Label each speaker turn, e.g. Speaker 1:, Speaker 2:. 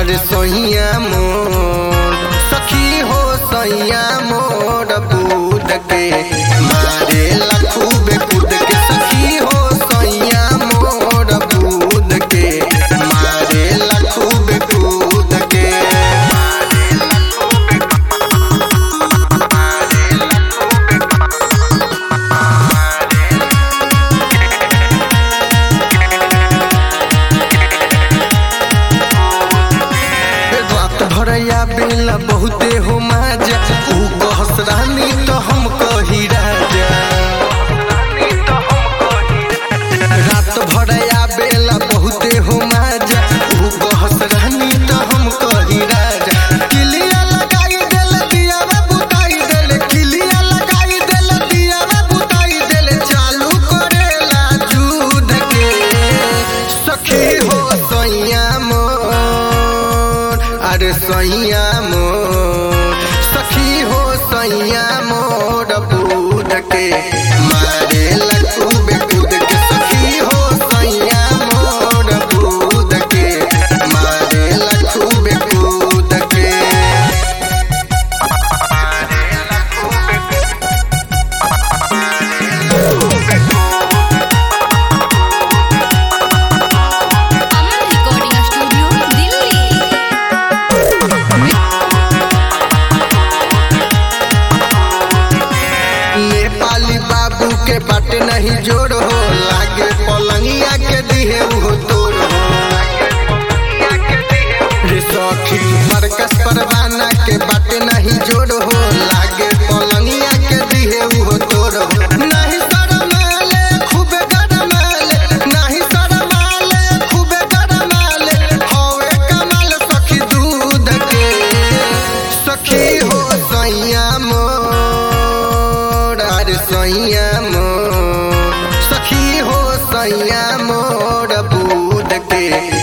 Speaker 1: अरे सोहिया मोर सखी हो सैया मोर बूद के मारे लखूबे कूद के सखी हो सैया मोर बूद के मारे लखूबे कूद के रात भरया बेला बहुते हो माजा ऊ कहस रानी तो हम कही राजा रात भरया बेला बहुते हो माजा ऊ कहस रानी तो हम कही राजा किलिया लगाई देल दियावा बुताई देल किलिया लगाई देल दियावा बुताई देल चालू करेला दूध के सखी हो सैया मोर अरे सैया मोर सखी हो सैया मोर बूद के मारे लकूबे कूद के सखी हो सैया मोर बूद के मारे लकूबे कूद के
Speaker 2: अमन रिकॉर्डिंग स्टूडियो दिल्ली
Speaker 1: नेपाली बाबू के बाटे नहीं जोड़ हो लागे पलंगिया के दिहे उहो तोड़ हो रे सखी मरकस परवाना के बाटे नहीं जोड़ हो लागे पलंगिया के दिहे उहो तोड़ हो नहीं शरमाले खूबे गरमाले नहीं शरमाले खूबे गरमाले हवे कमाल सखी दूध के सखी हो सैया मोर अरे सैया मोर सखी हो सैया मोर बूद के